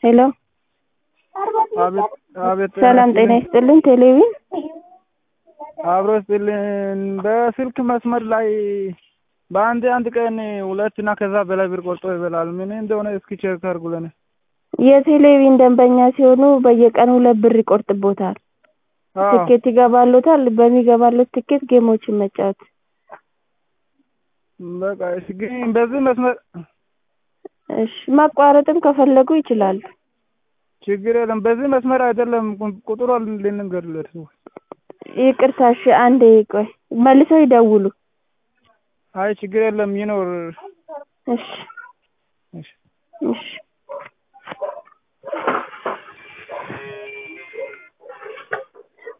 ሄሎ አቤት አቤት ሰላም ጤና ይስጥልን ቴሌቪዥን አብሮ ይስጥልን በስልክ መስመር ላይ በአንድ አንድ ቀን ሁለት እና ከዛ በላይ ብር ቆርጦ ይበላል ምን እንደሆነ እስኪ ቼክ አድርጉልን የቴሌቪዥን ደንበኛ ሲሆኑ በየቀኑ ሁለት ብር ይቆርጥቦታል አዎ ትኬት ይገባሎታል በሚገባሎት ትኬት ጌሞችን መጫወት በቃ እሺ ግን በዚህ መስመር እሺ ማቋረጥም ከፈለጉ ይችላሉ ችግር የለም በዚህ መስመር አይደለም ቁጥሩ ልንገርለት ይቅርታ እሺ አንዴ ቆይ መልሰው ይደውሉ አይ ችግር የለም ይኖር እሺ እሺ እሺ